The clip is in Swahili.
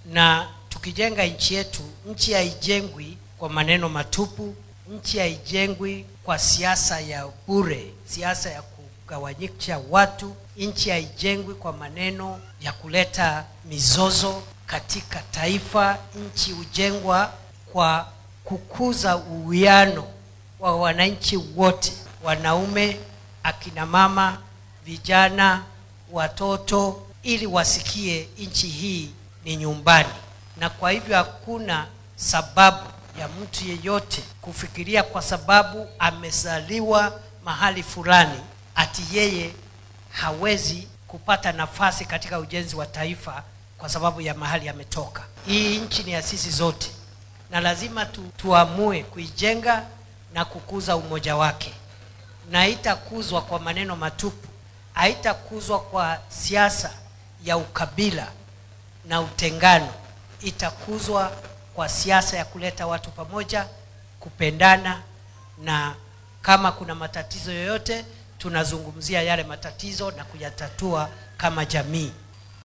na tukijenga nchi yetu, nchi haijengwi kwa maneno matupu, nchi haijengwi kwa siasa ya bure, siasa ya kugawanyisha watu. Nchi haijengwi kwa maneno ya kuleta mizozo katika taifa. Nchi hujengwa kwa kukuza uwiano wa wananchi wote, wanaume, akina mama, vijana, watoto, ili wasikie nchi hii ni nyumbani. Na kwa hivyo hakuna sababu ya mtu yeyote kufikiria kwa sababu amezaliwa mahali fulani ati yeye hawezi kupata nafasi katika ujenzi wa taifa kwa sababu ya mahali ametoka. Hii nchi ni ya sisi zote, na lazima tu, tuamue kuijenga na kukuza umoja wake, na haitakuzwa kwa maneno matupu, haitakuzwa kwa siasa ya ukabila na utengano, itakuzwa kwa siasa ya kuleta watu pamoja, kupendana, na kama kuna matatizo yoyote tunazungumzia yale matatizo na kuyatatua kama jamii.